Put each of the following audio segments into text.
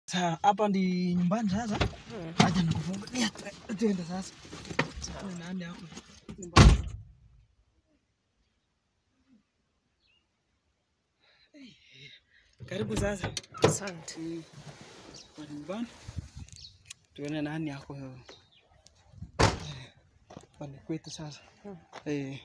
Sasa hapa ndi nyumbani sasa. Acha nikufungulia tu- tuende sasa. Ni nani hapo? Nyumbani. Karibu sasa. Asante. Kwa nyumbani. Tuone nani yako. Pale kwetu sasa. Eh.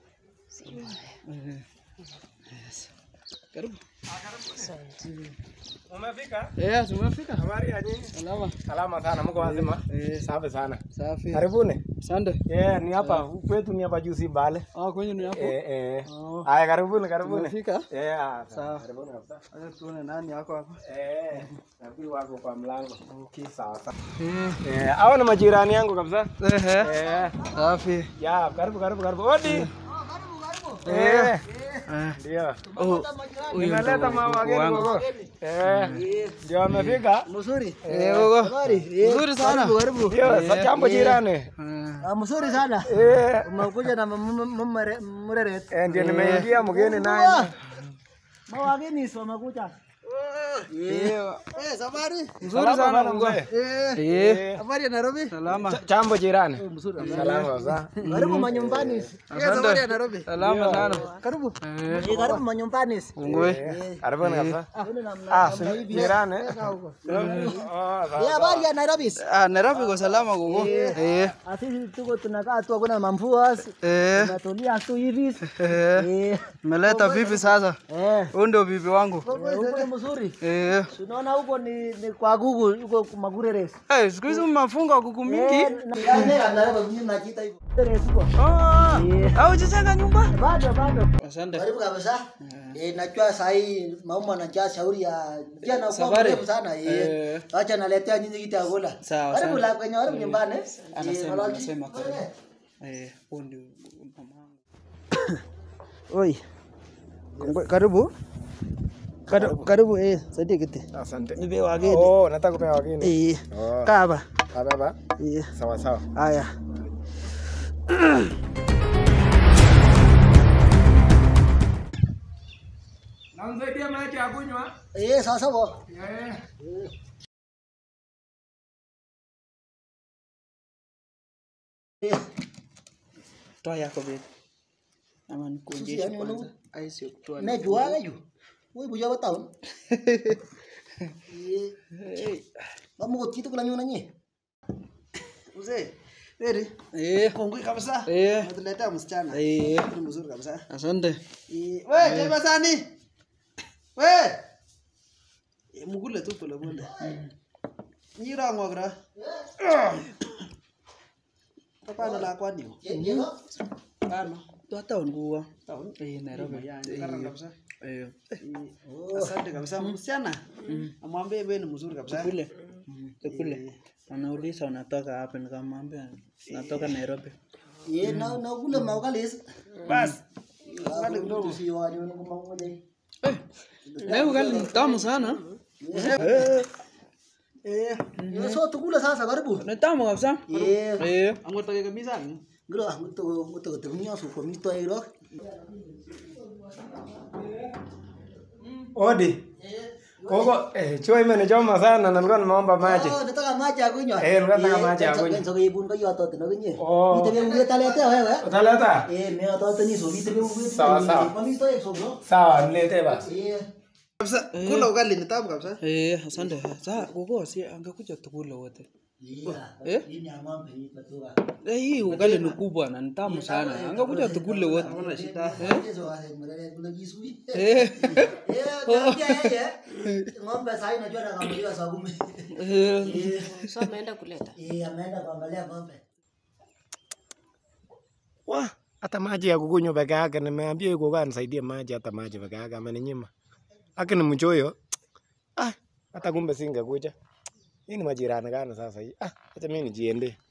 Eh. Yes. Karibu. Asante. Umefika? Eh, tumefika. Habari ya nyinyi? Salama. Salama sana, mko wazima? Eh, Safi sana. safi. Karibuni. Asante. Eh, ni hapa kwetu ni hapa juu si Mbale. Ah, kwenye ni hapo. Eh, eh. Oh. Haya, karibuni, karibuni. Tumefika. Eh, ah, Sawa. Karibuni kabisa. Acha tuone nani yako hapa. Eh, nafikiri wako kwa mlango. Okay. Sawa sawa. Eh. Eh, hao ni majirani yangu kabisa. Ehe. Eh, Safi. ya, karibu karibu karibu. Odi. Eh, Eh. ndio. Oh, huyu Nimeleta ndo mama gogo wageni wangu. gogo. Eh, ndio amefika. Mzuri. Eh, gogo. Nzuri sana. Karibu karibu. Ndio, sa jambo jirani. Eh. Ah, mzuri sana. Eh, Umekuja na mureret. eh, ndio nimeingia mgeni naye. Mawageni sio wamekuja. Eh. Eh, safari. Nzuri Salama sana bana gogo. mzee. Eh, Eh. habari ya Nairobi? Salama. Ch- Jambo jirani. Mzuri. Salama kabisa. Karibu manyumbani. Eh, habari ya Nairobi? Salama sana. Karibu. Eh. Eh, karibu manyumbani. Ungwe. Karibuni kabisa. Kuna namna. Ah, si jirani. Oh, Eh, sawa. habari ya Nairobi? Ah, Nairobi kwa salama gogo. Eh. Ah, Sisi tuko tunakaa tu hakuna mamvua. Eh. Tunatulia tu hivi. Eh. Eh. Meleta vipi sasa? Eh. Huyu ndio bibi wangu. Huko mzuri. Eh. Tunaona huko ni, ni kwa Google huko Magurere. Eh, siku hizi mmafunga kuku mingi. Ah, au jijenga nyumba? Bado bado. Asante. Karibu kabisa. Eh, najua saa hii mauma anajaa shauri ya pia na kwa Safari. mrefu sana eh. Eh. Acha naletea nyinyi kitu ya kula. Sawa, Karibu sawa. la kwenye karibu nyumbani. eh. Anasema, Eh, malaki. anasema karibu. Eh, huyu ndio mama wangu. Oi. Kongwe- Karibu. Karibu, karibu eh, saidia kiti. Asante. Nipe wageni. Oh, nataka kupewa wageni. Eh, Oh. kaa hapa. Baba. Eh, Sawa sawa. haya. Namsaidia maji ya kunywa. Eh, sawa sawa. Eh. Eh, Toa yako bibi. Ama nikuonjeshe yani kwanza. unu- Ai sio kutoa. ne juaga yu. Wewe buja batao. Eh, Eh. Vamos kutitu kula nyuna nye. Mzee. Eri. Eh. Kongwe kabisa. Eh. Natuletea msichana. Eh. Ni mzuri kabisa. Asante. Eh, we, jema sani. We. Eh, mugule tu pole pole. Nyira ngogra. Hapana la kwani. Ano. Toa town kuwa. Town? Eh, Nairobi. Karanga kabisa. Eh. Asante kabisa msichana. Amwambie wewe ni mzuri kabisa. Kule. Kule. Anauliza unatoka wapi nikamwambia natoka Nairobi. Eh, na na kule maugalis. Bas. Wale kidogo si wani wani kama moja. Eh. Leo ugali ni tamu sana. Eh. Eh, so tukule sasa karibu. Ni tamu kabisa. Eh. Eh. Angotoke kabisa. Ngiro ngoto ngoto ngoto kunyo su komito iro. Odi. Koko, eh, choo imenichoma sana na nilikuwa nimeomba maji. Oh, nataka maji ya kunywa. Eh, nataka maji ya kunywa. Kwanza kuibun kwa yoto tena kunye. Oh. Nitebe uwe talete wewe. Utaleta? Eh, mimi watoto ni so nitebe uwe. Sawa, sawa. Komito hiyo so. Sawa, niletee basi. Eh. Kabisa kula ugali ni tamu kabisa. Eh, asante. Sasa gogo si angekuja tukule wote. Yeah. Eh? Hii ni ng'ombe hii patoka. Eh, hii ugali ni kubwa na ni tamu sana. Angekuja tukule wote. Hakuna shida. Hizo wale mrele kuna kisui. Eh. Eh, naambia yeye. Ng'ombe sasa inajua na kamuliwa saa kumi. Eh. Eh. So ameenda kuleta. Eh, ameenda kuangalia ng'ombe. Wa, hata maji ya kukunywa peke yake nimeambia yuko kwa nisaidie maji hata maji peke yake ameninyima. Haki ni mchoyo. Ah, hata kumbe singekuja. Hii ni majirani gani sasa hii? Ah, acha mimi nijiende.